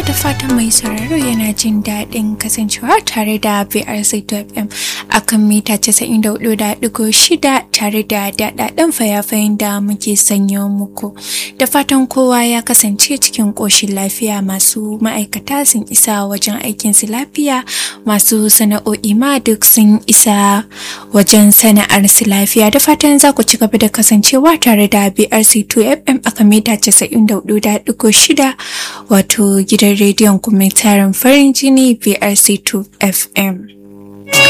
da fatan mai sauraro yana jin daɗin kasancewa tare da BRC FM a kan mita 94.6 tare da daɗaɗɗen fayafayin da muke sanyo muku. Da fatan kowa ya kasance cikin ƙoshin lafiya masu ma'aikata sun isa wajen aikinsu lafiya masu sana'o'i ma duk sun isa wajen sana'arsu lafiya da fatan za ku ci gaba da kasancewa tare da BRC 2FM a kan mita 94.6 wato gidan rediyon kuma tarin farin jini BRC 2 FM.